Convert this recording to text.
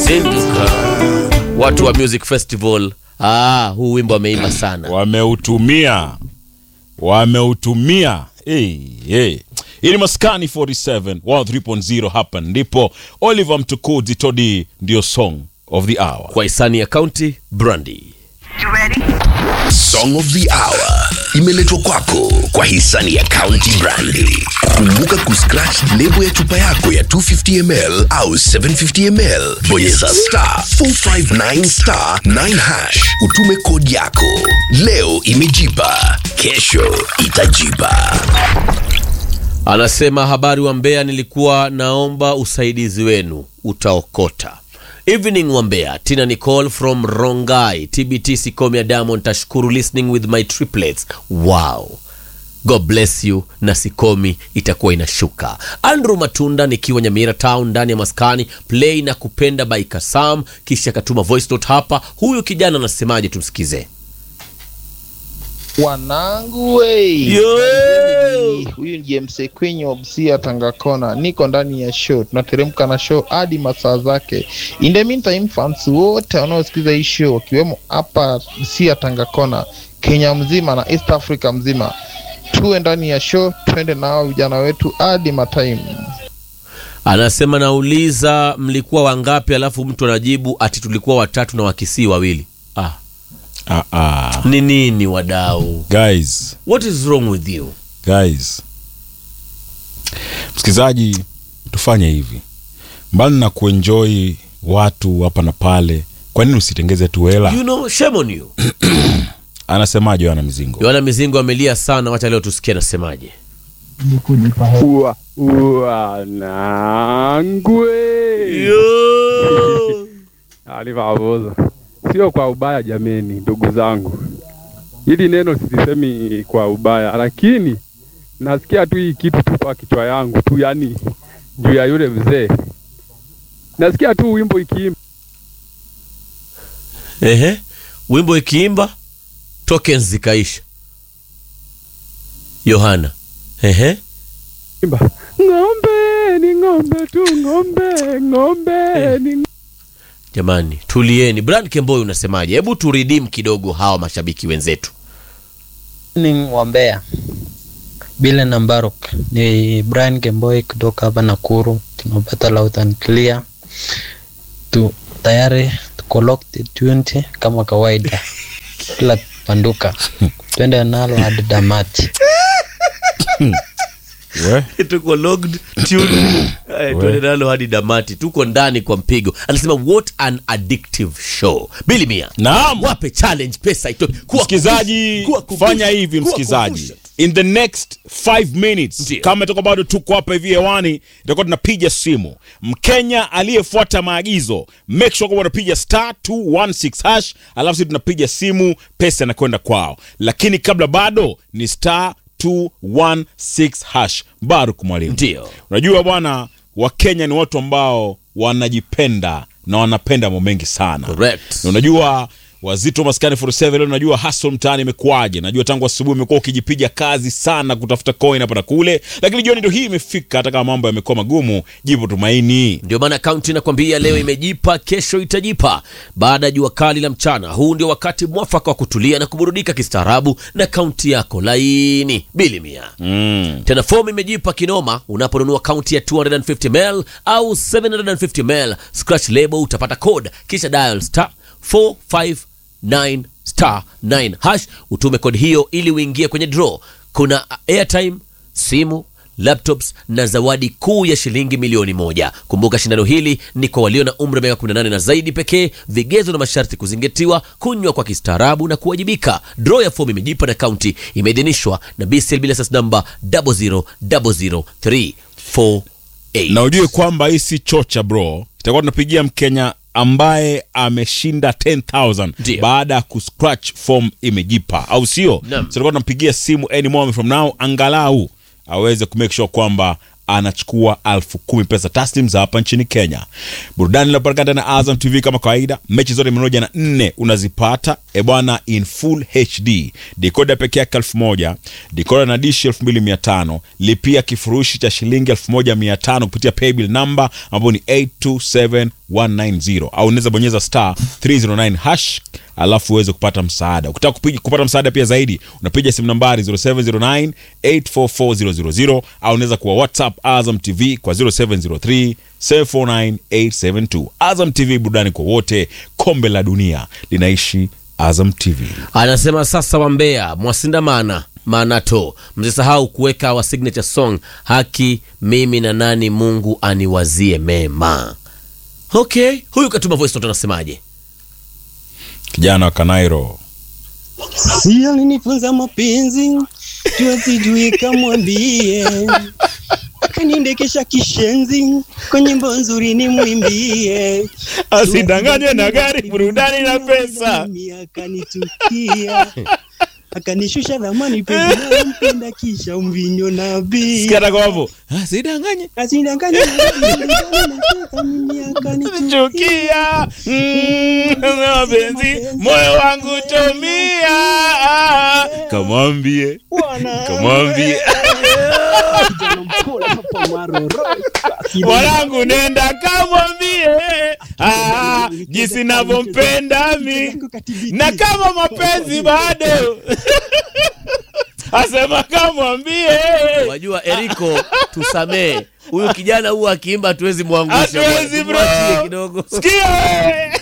zinduka watu wa music festival ah, huu wimbo ameimba sana wameutumia wameutumia hey, hey. Hii ni maskani 47 103.0 hapa ndipo oliver mtukudzi todi ndio song of the hour kwa hisani ya county brandy Song of the Hour imeletwa kwako kwa hisani ya County Brandy. Kumbuka kuscratch lebo ya chupa yako ya 250ml au 750ml, bonyeza star 459 star 9 hash, utume kodi yako. Leo imejipa, kesho itajipa. anasema habari wa Mbeya, nilikuwa naomba usaidizi wenu, utaokota. Evening wa Mbeya, Tina Nicole from Rongai, TBT Sikomia Diamond, tashukuru listening with my triplets. Wow. God bless you na Sikomi itakuwa inashuka. Andrew Matunda nikiwa Nyamira Town ndani ya maskani play na kupenda by Kasam, kisha akatuma voice note hapa. Huyu kijana anasemaje? Tumsikize. wanangu wei Yo! huyu ni james kwenye obsia tangakona niko ndani ya show tunateremka na show hadi masaa zake in the meantime fans wote wanaosikiza hii show wakiwemo hapa sia tangakona kenya mzima na east africa mzima tuwe ndani ya show twende nao vijana wetu hadi matime Anasema nauliza mlikuwa wangapi, alafu mtu anajibu ati tulikuwa watatu na wakisii wawili. Ah, ah, ah. ni nini wadau? guys What is wrong with you? guys msikilizaji tufanye hivi mbali na kuenjoy watu hapa na pale kwa nini usitengeze tu hela You know, shame on you. anasemaje ana mizingo Yohana Mizingo amelia sana, wacha leo tusikie anasemaje. Ua, wanangwe alivavoza sio kwa ubaya jameni ndugu zangu hili neno silisemi kwa ubaya lakini nasikia tu hii kitu tu kwa kichwa yangu tu yani juu ya yule mzee nasikia tu wimbo ikiimba Ehe, wimbo ikiimba tokens zikaisha. Yohana, ehe, ng'ombe ni ng'ombe tu ng'ombe ng'ombe ni jamani tulieni. Brand Kemboi unasemaje? Hebu turidim kidogo hawa mashabiki wenzetu. ni wa Mbeya. Bile na Mbaruk ni Brian Kemboi kutoka hapa Nakuru, tunapata loud and clear tu tayari tuko locked 20 kama kawaida, kila panduka twende nalo hadi damati. We? tuko logged tuned Eh, tuende nalo hadi damati tuko ndani kwa mpigo anasema what an addictive show bili mia Naam. wape challenge pesa itoke Kuwa msikizaji kuwa kumbusha, fanya hivi kuwa msikizaji kumbusha. in the next 5 minutes Ndiyo. kama itakuwa bado tuko hapa hivi hewani itakuwa tunapiga simu mkenya aliyefuata maagizo make sure kwamba unapiga star 216 hash alafu sisi tunapiga simu pesa inakwenda kwao lakini kabla bado ni star 216 hash baruk mwalimu Ndiyo. unajua bwana wakenya ni watu ambao wanajipenda na wanapenda mambo mengi sana Correct. na unajua wazito maskani 47 leo unajua hustle mtaani imekuwaje najua tangu asubuhi umekuwa ukijipiga kazi sana kutafuta coin hapa na kule lakini jioni ndio hii imefika hata kama mambo yamekuwa magumu jipo tumaini ndio maana kaunti inakwambia leo imejipa kesho itajipa baada ya jua kali la mchana huu ndio wakati mwafaka wa kutulia na kuburudika kistaarabu na kaunti yako laini bili mia mm. tena fomu imejipa kinoma unaponunua kaunti ya 250ml au 750ml scratch label utapata code kisha dial star 459 star 9 hash utume kodi hiyo ili uingie kwenye draw kuna airtime simu laptops na zawadi kuu ya shilingi milioni moja kumbuka shindano hili ni kwa walio na umri wa miaka 18 na zaidi pekee vigezo na masharti kuzingatiwa kunywa kwa kistaarabu na kuwajibika draw ya fomu imejipa na kaunti imeidhinishwa na bclb license number 0000348 na ujue kwamba hii si chocha bro itakuwa tunapigia mkenya ambaye ameshinda 10000 Ndio. baada ya kuscratch form imejipa au sio Naam. so tutakuwa tunampigia simu any moment from now angalau aweze kumake sure kwamba anachukua elfu kumi pesa taslim za hapa nchini kenya burudani linapatikana na azam tv kama kawaida mechi zote mia moja na nne unazipata ebwana in full hd dikoda peke yake elfu moja dikoda na dishi elfu mbili mia tano lipia kifurushi cha shilingi elfu moja mia tano kupitia paybill namba ambayo ni 827 190 au unaweza bonyeza star 309 hash alafu uweze kupata msaada ukitaka kupiga- kupata msaada pia zaidi unapiga simu nambari 0709 844000 au unaweza kuwa whatsapp azam tv kwa 0703 749872 azam tv burudani kwa wote kombe la dunia linaishi azam tv anasema sasa wambea mwasindamana manato msisahau kuweka wa signature song haki mimi na nani mungu aniwazie mema okay huyu katuma voice note anasemaje kijana wa kanairo Si alinifunza mapenzi jua sijui kamwambie, kaniendekesha kishenzi kwa nyimbo nzuri nimwimbie, asidanganywe na gari burudani na pesa Mimi akanitukia akanishusha dhamani penzi nampenda kisha mvinyo na bia sikiata kwa hapo asidanganye asidanganya mimi akanitukia chukia mm, mapenzi moyo wangu tomia kamwambie kamwambie mwanangu nenda kamwambie ah, jinsi navyompenda mi na kama mapenzi bado asema kamwambie wajua eriko tusamee huyu kijana huwa akiimba hatuwezi mwangusha Hatuwezi, bro. Mwachie kidogo sikia